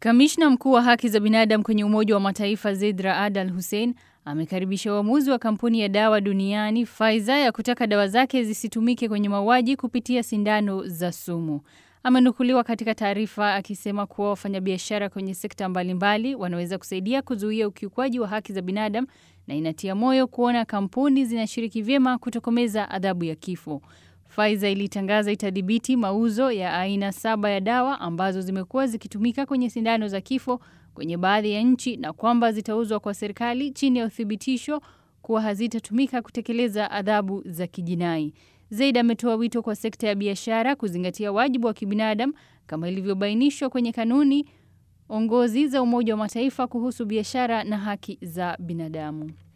Kamishna mkuu wa haki za binadamu kwenye Umoja wa Mataifa Zeid Raad Al Hussein amekaribisha uamuzi wa kampuni ya dawa duniani Pfizer ya kutaka dawa zake zisitumike kwenye mauaji kupitia sindano za sumu. Amenukuliwa katika taarifa akisema kuwa wafanyabiashara kwenye sekta mbalimbali wanaweza kusaidia kuzuia ukiukwaji wa haki za binadamu na inatia moyo kuona kampuni zinashiriki vyema kutokomeza adhabu ya kifo. Pfizer ilitangaza itadhibiti mauzo ya aina saba ya dawa ambazo zimekuwa zikitumika kwenye sindano za kifo kwenye baadhi ya nchi na kwamba zitauzwa kwa serikali chini ya uthibitisho kuwa hazitatumika kutekeleza adhabu za kijinai. Zaid ametoa wito kwa sekta ya biashara kuzingatia wajibu wa kibinadamu kama ilivyobainishwa kwenye kanuni ongozi za Umoja wa Mataifa kuhusu biashara na haki za binadamu.